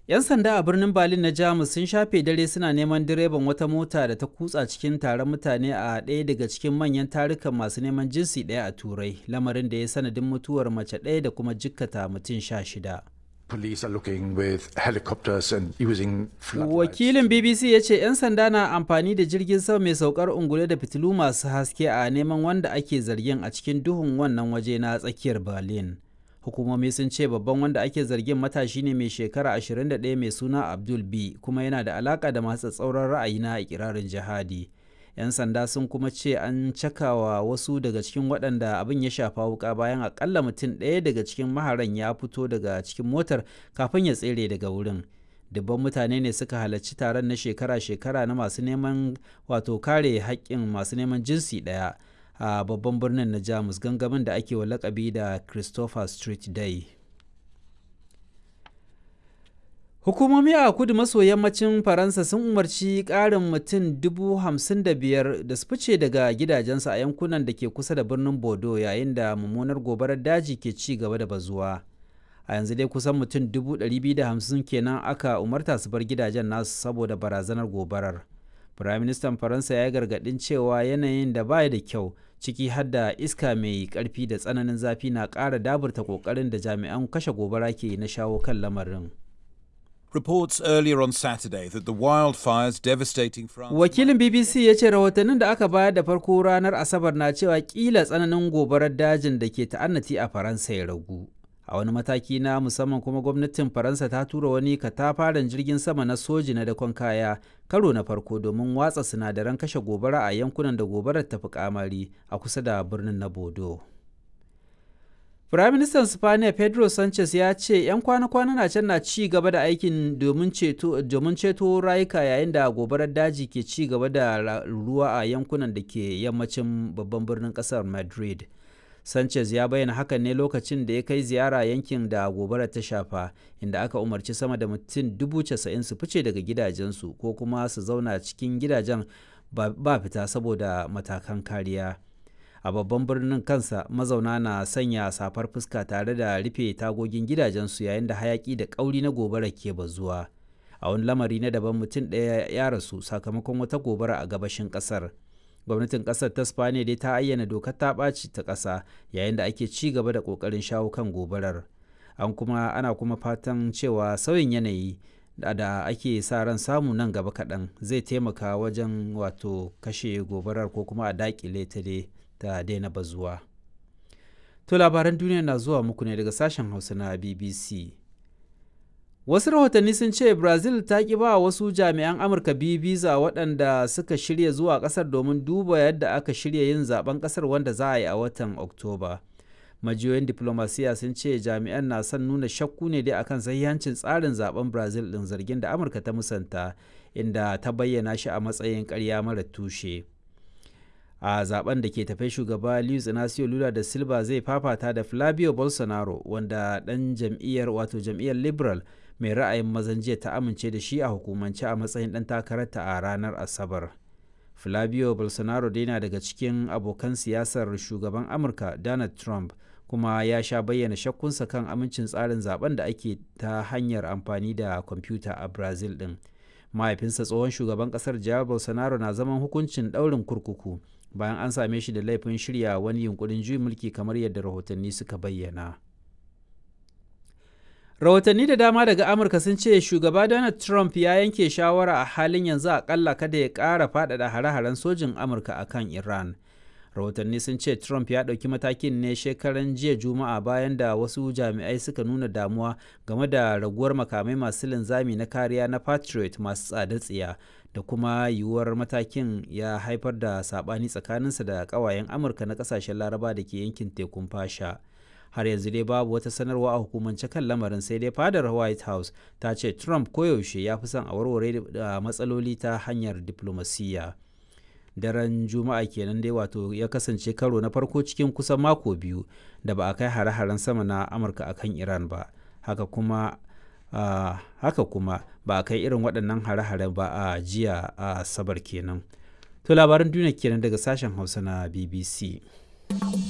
'Yan sanda a birnin Berlin na Jamus sun shafe dare suna neman direban wata mota da ta kutsa cikin taron mutane a ɗaya daga cikin manyan tarukan masu neman jinsi ɗaya a Turai, lamarin da ya sanadin mutuwar mace ɗaya da kuma jikkata mutum sha shida. Police are looking with helicopters and using Wakilin BBC ya ce 'yan sanda na amfani da jirgin sama mai saukar ungule da fitilu masu haske a neman wanda ake zargin a cikin duhun wannan waje na tsakiyar Berlin. Hukumomi sun ce babban wanda ake zargin matashi ne mai shekara 21 mai suna Abdul B kuma yana da alaka da masu tsauran ra'ayi na ikirarin jihadi. 'Yan sanda sun kuma ce an cakawa wasu daga cikin waɗanda abin ya shafa wuka bayan akalla mutum ɗaya daga cikin maharan ya fito daga cikin motar kafin ya tsere daga wurin. dubban mutane ne suka halarci taron na shekara-shekara na masu neman wato kare haƙƙin masu neman jinsi ɗaya a babban birnin na jamus gangamin da ake wa lakabi da christopher street day hukumomi a kudu maso yammacin faransa sun umarci ƙarin mutum dubu hamsin da biyar da su fice daga gidajensu a yankunan da ke kusa da birnin bordeaux yayin da mummunar gobarar daji ke ci gaba da bazuwa a yanzu dai kusan mutum 250 kenan aka umarta su bar gidajen nasu saboda barazanar gobarar firaministan faransa ya yi gargadin cewa yanayin da baya da kyau ciki har da iska mai karfi da tsananin zafi na ƙara daburta ƙoƙarin da jami'an kashe gobara ke na shawo kan lamarin Reports earlier on Saturday that the wildfires devastating France. Wakilin BBC ya ce rahotannin da aka bayar da farko ranar Asabar na cewa kila tsananin gobarar dajin da ke ta'annati a Faransa ya ragu. a wani mataki na musamman kuma gwamnatin faransa ta tura wani katafaren jirgin sama na soji na dakon kaya karo na farko domin watsa sinadaran kashe gobara a yankunan da gobarar ta fi kamari a kusa da birnin na bodo Firaministan Spaniya Pedro Sanchez ya ce 'yan kwana-kwana na can na ci gaba da aikin domin ceto rayuka yayin da gobarar daji ke ci gaba da ruwa a yankunan da ke yammacin babban birnin kasar Madrid. Sanchez ya bayyana hakan ne lokacin da ya kai ziyara yankin da gobarar ta shafa inda aka umarci sama da mutum dubu casa'in su fice daga gidajensu ko kuma su zauna cikin gidajen ba fita saboda matakan kariya. A babban birnin kansa mazauna na sanya safar fuska tare da rufe tagogin gidajensu yayin da hayaki da ƙauri na gobarar ke bazuwa. A wani lamari na daban mutum ɗaya ya rasu sakamakon wata gobara a gabashin ƙasar. gwamnatin kasar ta spaniya dai ta ayyana dokar ta ɓaci ta ƙasa yayin da ake ci gaba da ƙoƙarin shawo kan gobarar an kuma ana kuma fatan cewa sauyin yanayi da ake sa ran samu nan gaba kaɗan zai taimaka wajen wato kashe gobarar ko kuma a daƙile ta dai ta daina bazuwa to labaran duniya na zuwa muku ne daga sashen hausa na bbc Wasu rahotanni sun ce Brazil ta ƙi ba wasu jami'an Amurka biyu biza waɗanda suka shirya zuwa ƙasar domin duba yadda aka shirya yin zaben ƙasar wanda za a yi a watan Oktoba. Majiyoyin diplomasiya sun ce jami'an na son nuna shakku ne dai akan sahihancin tsarin zaben Brazil ɗin zargin da Amurka ta musanta inda ta bayyana shi a matsayin ƙarya mara tushe. a zaben da ke tafe shugaba Luiz Inacio Lula da Silva zai fafata da Flavio Bolsonaro wanda ɗan jam'iyyar wato jam'iyyar Liberal mai ra'ayin mazan jiya ta amince da shi a hukumance a matsayin ɗan takararta a ranar Asabar. Flavio Bolsonaro dai na daga cikin abokan siyasar shugaban Amurka Donald Trump kuma ya sha bayyana shakkunsa kan amincin tsarin zaben da ake ta hanyar amfani da kwamfuta a Brazil ɗin. Mahaifinsa tsohon shugaban ƙasar Jair Bolsonaro na zaman hukuncin ɗaurin kurkuku bayan an same shi da laifin shirya wani yunkurin juyin mulki kamar yadda rahotanni suka bayyana. rahotanni da dama daga amurka sun ce shugaba donald trump ya yanke shawara a halin yanzu akalla kada ya ƙara faɗaɗa hare-haren sojin amurka a kan iran rahotanni sun ce trump ya ɗauki matakin ne shekaran jiya juma'a bayan da wasu jami'ai suka nuna damuwa game da raguwar makamai masu linzami na kariya na patriot masu tsada tsiya da kuma yiwuwar matakin ya haifar da saɓani tsakaninsa da ƙawayen amurka na ƙasashen laraba da ke yankin tekun fasha har yanzu dai babu wata sanarwa a hukumance kan lamarin sai dai fadar white house ta ce trump koyaushe ya fi son a warware da matsaloli ta hanyar diplomasiyya daren juma'a kenan dai wato ya kasance karo na farko cikin kusan mako biyu da ba a kai hare-haren sama na amurka akan iran ba haka kuma uh, haka kuma ba a kai irin waɗannan hare-hare ba a jiya a sabar kenan to labaran duniya kenan daga sashen hausa na bbc